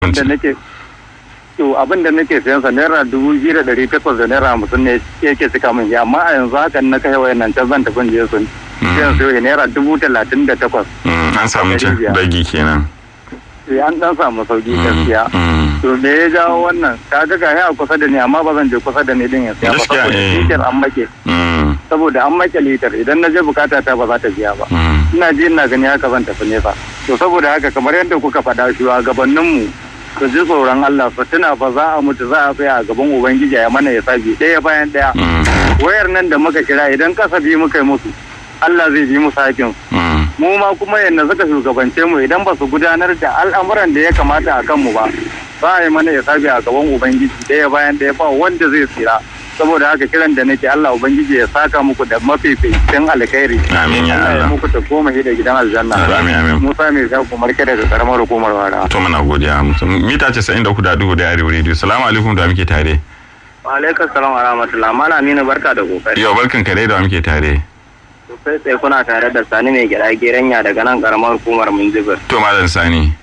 da nake to abin da nake sayan sa naira dubu biyu da ɗari takwas da naira hamsin ne yake cika min amma a yanzu haka na kai wayan nan can zan tafi je sun sai su naira dubu talatin da takwas. an samu ragi kenan. sai an dan samu sauki gaskiya. to me ya jawo wannan ka ga ga a kusa da ni amma ba zan je kusa da ni din ya siya ba saboda litar an make. saboda an make litar idan na je bukata ta ba za ta biya ba. ina ji ina gani haka zan tafi nesa. to saboda haka kamar yadda kuka faɗa shi a gabaninmu su ji tsoron Allah su tuna fa za a mutu za a tsaya a gaban Ubangiji ya mana ya sabi ɗaya bayan ɗaya. Wayar nan da muka kira idan kasabi muka yi musu Allah zai bi musu hakin. Mu ma kuma yadda suka shugabance mu idan ba su gudanar da al'amuran da ya kamata a kanmu ba za a yi mana ya sabi a gaban Ubangiji ɗaya bayan ɗaya ba wanda zai tsira. saboda haka kiran da nake Allah ubangiji ya saka muku da mafificin alkhairi amin ya Allah muku ta goma da gidan aljanna amin amin Musa mai sa ku marke daga karamar hukumar wara to muna godiya mita 93 da dubu da arewa radio salamu alaikum da muke tare wa alaikum salam wa rahmatullah mala aminu barka da kokari yau barkan ka dai da muke tare sai sai kuna tare da sani mai gida geranya daga nan karamar hukumar munjibir to malam sani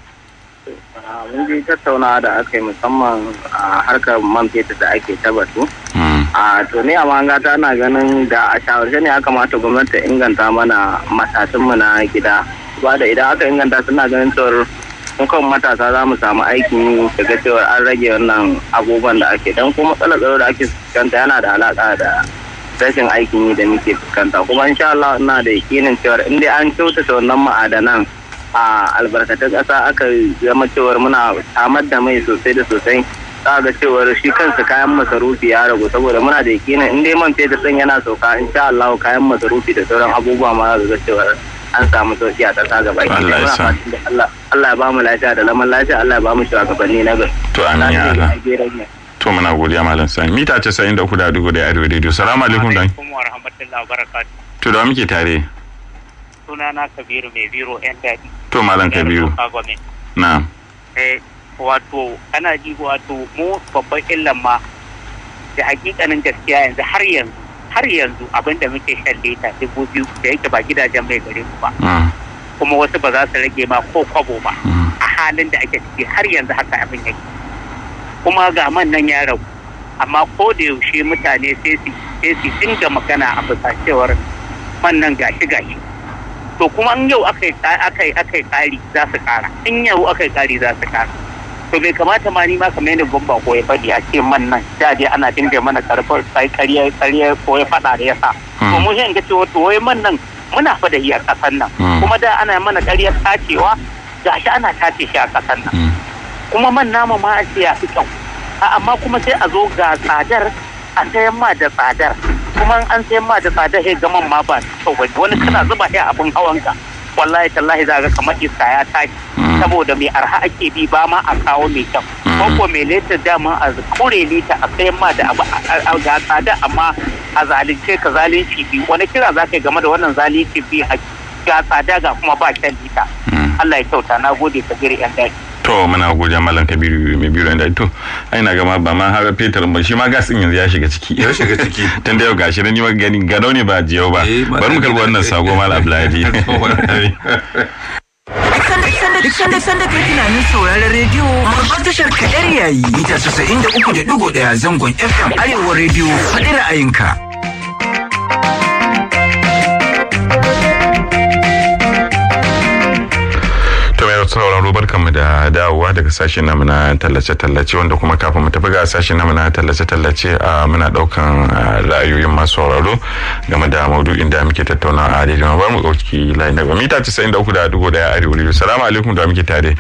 mun ji tattaunawa da aka yi musamman a harkar man fetur da ake ta batu a to ne a mangata ana ganin da a shawarce ne ya kamata gwamnati ta inganta mana matatunmu na gida ba da idan aka inganta suna ganin cewar kan matasa za mu samu aikin yi daga cewar an rage wannan abubuwan da ake dan kuma matsalar tsaro da ake fuskanta yana da alaka da rashin aikin yi da muke fuskanta kuma insha Allah ina da yakinin cewar in dai an kyautata wannan ma'adanan a albarkatun ƙasa aka zama cewar muna samar da mai sosai da sosai za ga cewar shi kansa kayan masarufi ya ragu saboda muna da yakinin in dai man fetur ɗin yana sauka insha Allah kayan masarufi da sauran abubuwa ma za ga cewar an samu sauki a ƙasa gaba Allah ya ba mu lafiya da zaman lafiya Allah ya ba mu shugabanni na gari to amin ya Allah to muna godiya malam sani mita 93 da dugu da arewa radio salamu alaikum dan wa rahmatullahi wa barakatuh to da muke tare sunana kabiru mai biro yan daɗi to malam kabiru na eh wato ana ji wato mu babban illan ma da hakikanin gaskiya yanzu har yanzu har yanzu abinda muke shan lita dubu biyu da yake ba gidajen mai gare mu ba kuma wasu ba za su rage ma ko kwabo ba a halin da ake ciki har yanzu haka abin yake kuma ga man nan ya ragu amma ko da yaushe mutane sai su dinga magana a bisa cewar man nan gashi gashi to kuma in yau aka yi kari za su kara in yau aka yi kari za su kara to bai kamata ma ni ma kamar yadda bamba ko ya faɗi a ce man nan da dai ana dinga mana karfar sai ƙarya ƙarya ko ya faɗa da yasa to mu shi ga cewa to wai man nan muna fa da iyar ƙasar nan kuma da ana mana ƙaryar tacewa gashi ana tace shi a ƙasar nan kuma man nama ma a ce ya fi kyau amma kuma sai a zo ga tsadar a sayan ma da tsadar kuma an sayan ma da tsadar sai gaman ma ba kyau ba wani kana zuba shi abin hawanka wallahi tallahi za ga kamar iska ya tashi saboda mai arha ake bi ba ma a kawo mai kyau ko ko mai leta dama a kure lita a sayan ma da abu ga tsada amma a zalunce ka zalunci bi wani kira za ka yi game da wannan zalunci bi ga tsada ga kuma ba kyan lita Allah ya kyauta na gode ka gire yan daji to muna godiya malam kabiru mai biyu da to ai na gama ba ma har fetur ba shi ma gas din yanzu ya shiga ciki ya shiga ciki tun da yau gashi ni ma gani gano ne ba jiyau ba bari mu karbi wannan sako malam abdullahi Duk sanda sanda kai tunanin sauraron rediyo babbar tashar kadar yayi mita 93.1 zangon FM Arewa rediyo faɗi ra'ayinka. sauraro barkanmu da dawowa daga sashen namu na tallace-tallace wanda kuma kafin mu tafi ga sashen namu na tallace-tallace a muna daukan ra'ayoyin masu sauraro game da maudu'in da muke tattauna a daidai ma bar mu ɗauki layin daga mita 93 da dubu daya arewa rediyo salamu alaikum da muke tare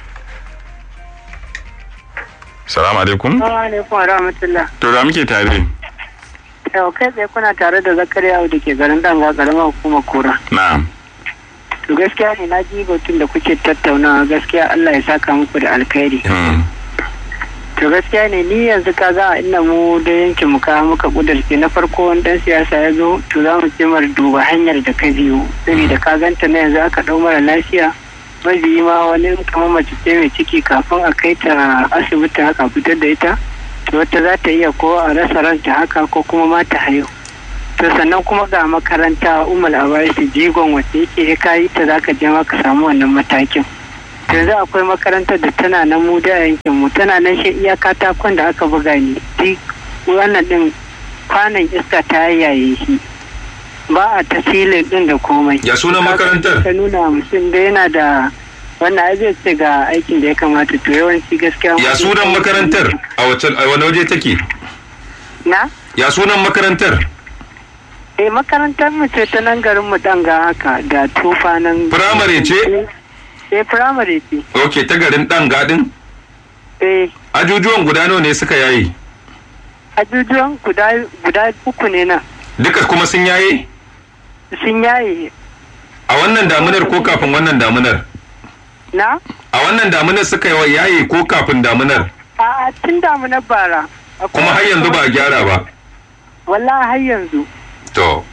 salamu alaikum alaikum wa rahmatullah to da muke tare yau kai tsaye kuna tare da zakariya da ke garin danga karamar hukumar kura na'am to gaskiya ne na ji batun da kuke tattaunawa gaskiya Allah ya saka muku da alkhairi to gaskiya ne ni yanzu ka za a ina mu da yankin mu ka muka kudurce na farko wani dan siyasa ya zo to za mu ce mara duba hanyar da ka biyo saboda ka ganta na yanzu aka dau mara lafiya mabiyi ma wani kamar mace ce mai ciki kafin a kai ta asibiti haka fitar da ita to wata za ta iya ko a rasa ranta haka ko kuma ma ta haihu to sannan kuma ga makaranta umar abaisi jigon wacce yake ya kayi ta zaka je ma ka samu wannan matakin to yanzu akwai makarantar da tana nan mu da yankin mu tana nan shi iya katakon da aka buga ni duk wannan din kwanan iska ta yaye shi ba a tasirin din da komai Ya sunan makarantar? ta nuna mutum da yana da wannan ai zai ce ga aikin da ya kamata to yawanci gaskiya ya sunan makarantar a wace a wani waje take na ya sunan makarantar eh makarantar mu ce ta nan garin mu dan ga haka da tufa nan Firamare ce? eh firamare ce ok ta garin dan gadin eh ajujuwan guda nawa ne suka yaye ajujuwan guda guda uku ne nan duka kuma sun yaye sun yaye a wannan damunar ko kafin wannan damunar na a wannan damunar suka yi yaye ko kafin damunar a tun damu na bara kuma har yanzu ba a gyara ba wallahi har yanzu to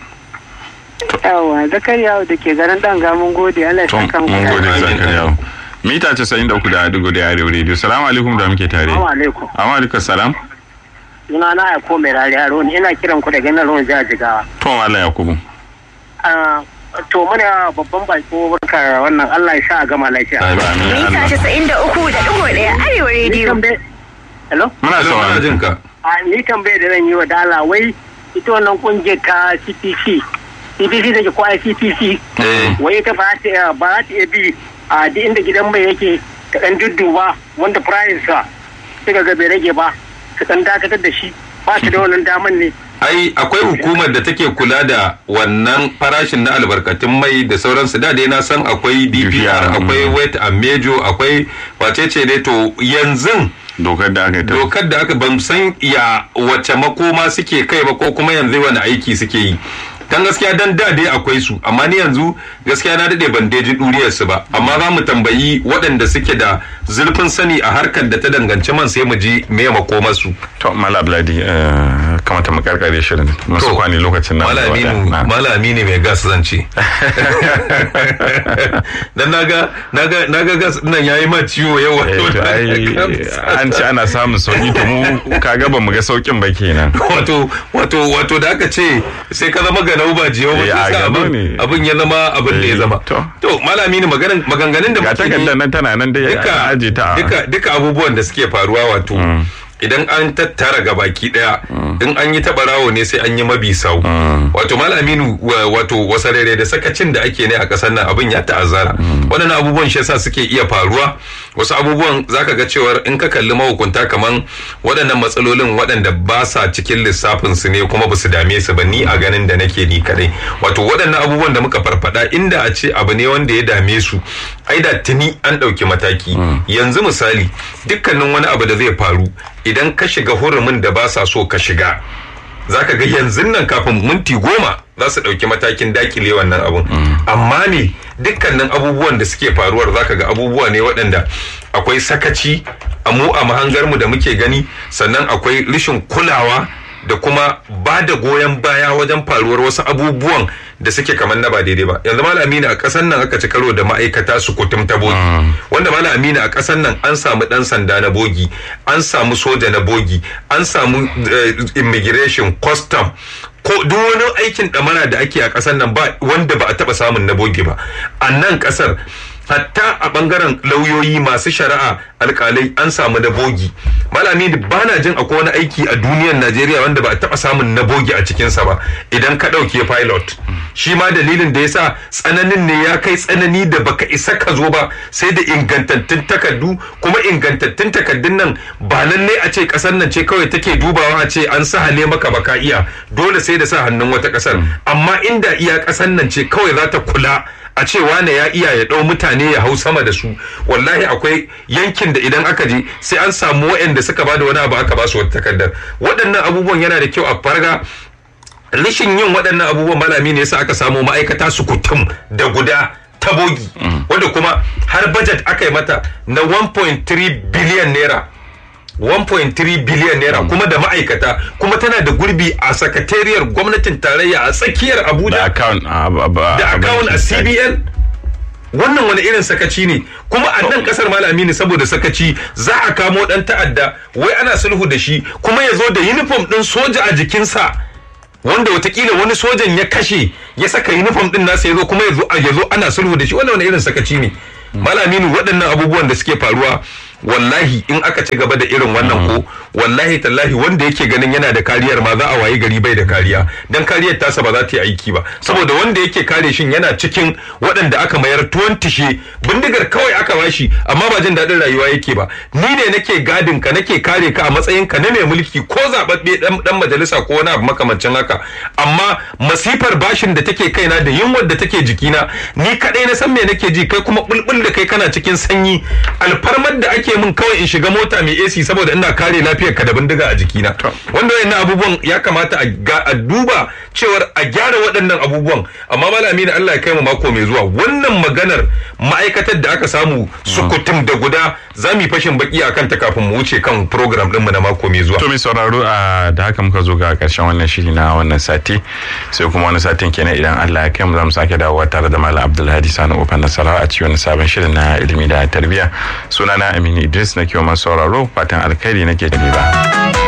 yawa zakariya da ke garin dan ga mun gode Allah ya Tom, saka mu mun gode Amin. Zakariya. Mita 93 da dugu da arewa radio. Salamu alaikum da muke tare. alaikum. Amma alaikum salam. Suna na ya ko mai rari haro ne ina kiran ku daga nan ruwan jihar Jigawa. Tom Allah Yakubu. Ah, To muna babban bako barka wannan Allah ya sa a gama lafiya. Amin, amin, Mita Allah. casa'in da uku da ɗigo ɗaya Arewa Ni rediyo. tambaye- Hello? Muna Hello, muna sauraron jin ka A ni tambaye da zan yi wa dala wai ita wannan kungiyar ta CPC. CPC da ke ko ICPC. eh Wai ita ba ta iya ba ta iya bi a duk inda gidan mai yake ta ɗan dudduba wanda price sa suka ga bai rage ba su ɗan dakatar da shi ba ta da wannan daman ne. ai akwai hukumar da take kula da wannan farashin na albarkatun mai da sauransu da dai na san akwai DPR, DPR akwai mm. wet and mejo akwai wacece ne to yanzu Dokar da aka yi ta. dokar da aka ban san ya wace makoma suke kai ba ko kuma yanzu wani aiki suke yi dan gaskiya dan da dai akwai su amma ni yanzu gaskiya na dade ban daji duriyar su ba amma za mu tambayi waɗanda suke da zurfin sani a harkar da ta danganci man sai mu ji me makomar su To Mala Bladi kamata mu karkare shirin. Masu To, kwani lokacin nan. malami Na. malami ne mai gas zan ce dan naga naga naga gas nan yayi ma ciwo yau Eh, to ai an ce ana samun sauki to mu kaga ba mu ga saukin ba kenan. wato wato wato da aka ce sai ka zama ganau ba jiyau ba Eh, sai a sa ganau abin ne. abin ya zama abin da ya Eh, zama to. to malami ne maganan maganganun da Ga muke yi takardar nan tana nan dai duka a aje ta. duka duka abubuwan da suke faruwa wato idan an tattara ga baki daya in an yi taɓarawo ne sai an yi mabi sau wato malaminu wato wasarere da sakacin da ake ne a ƙasar nan abin ya ta'azzara waɗannan abubuwan shi yasa suke iya faruwa wasu abubuwan zaka ga cewar in ka kalli mahukunta kaman waɗannan matsalolin waɗanda ba sa cikin lissafin su ne kuma ba su dame su ba ni a ganin da nake ni kadai wato waɗannan abubuwan da muka farfada inda a ce abu ne wanda ya dame su ai da tuni an ɗauki mataki yanzu misali dukkanin wani abu da zai faru idan ka shiga hurumin da ba sa so ka shiga zaka ga yanzu nan kafin minti goma za su ɗauki matakin dakile wannan abun amma ne dukkanin abubuwan da suke faruwar zaka ga abubuwa ne waɗanda akwai sakaci a mu a mahangarmu da muke gani sannan akwai rashin kulawa da kuma ba da goyon baya wajen faruwar wasu abubuwan da suke kamar na ba daidai ba yanzu malam amina a ƙasar nan aka ci karo da ma'aikata su kutum ta bogi wanda malam amina a ƙasar nan an samu ɗan sanda na bogi an samu soja na bogi an samu immigration custom ko duk wani aikin ɗamara da ake a ƙasar nan ba wanda ba a taɓa samun na bogi ba a nan ƙasar hatta a bangaren lauyoyi masu shari'a alkalai an samu na bogi malami ba na jin akwai wani aiki a duniyar najeriya wanda ba a taba samun na bogi a cikinsa ba idan ka ɗauke pilot shi ma dalilin da ya sa tsananin ne ya kai tsanani da baka isa ka zo ba sai da ingantattun takardu kuma ingantattun takardun nan ba lallai a ce ƙasar nan ce kawai take dubawa a ce an sahale maka baka iya dole sai da sa hannun wata ƙasar amma inda iya ƙasar nan ce kawai za ta kula a ce wane ya iya ya ɗau mutane ya hau sama da su wallahi akwai yankin da idan aka je sai an samu waɗanda suka bada wani abu aka ba su wata takardar waɗannan abubuwan yana da kyau a farga rashin yin waɗannan abubuwan malami ne yasa aka samu ma'aikata su kutum da guda ta bogi wanda kuma har budget aka yi mata na 1.3 biliyan naira 1.3 biliyan naira kuma da ma'aikata kuma tana da gurbi a sakatariyar gwamnatin tarayya a tsakiyar abuja da account da account a cbn wannan wani irin sakaci ne kuma a nan kasar malami ne saboda sakaci za a kamo dan ta'adda wai ana sulhu da shi kuma ya zo da uniform din soja a jikinsa wanda watakila wani sojan ya kashe ya saka uniform din nasa ya zo kuma ya zo ana sulhu da shi wannan wani irin sakaci ne malaminu waɗannan abubuwan da suke faruwa wallahi in aka ci gaba da irin wannan ko wallahi tallahi wanda yake ganin yana da kariyar ma za a wayi gari bai da kariya dan kariyar tasa ba za ta yi aiki ba saboda wanda yake kare shin yana cikin waɗanda aka mayar tuwon tishe bindigar kawai aka bashi amma ba jin daɗin rayuwa yake ba ni ne nake gadin ka nake kare ka a matsayin ka na mai mulki ko zababbe dan dan majalisa ko wani abu makamancin haka amma masifar bashin da take kaina da yunwar da take jikina ni kadai na san me nake ji kai kuma bulbul da kai kana cikin sanyi alfarmar da ake min kawai in shiga mota mai AC saboda ina kare lafiyar ka da bindiga a jikina wanda wayannan abubuwan ya kamata a duba cewar a gyara waɗannan abubuwan amma malami na Allah ya kai mu mako mai zuwa wannan maganar ma'aikatar da aka samu sukutum da guda za mu yi fashin baki akan ta kafin mu wuce kan program din mu na mako mai zuwa to mai sauraro a da haka muka zo ga karshen wannan shiri na wannan sati sai kuma wani satin kenan idan Allah ya kai mu za mu sake dawowa tare da malam Abdulhadi Sani Ofan Nasara a cikin sabon shirin na ilimi da tarbiyya sunana Aminu Idris na kiwon sauraro fatan alkhairi nake da ba.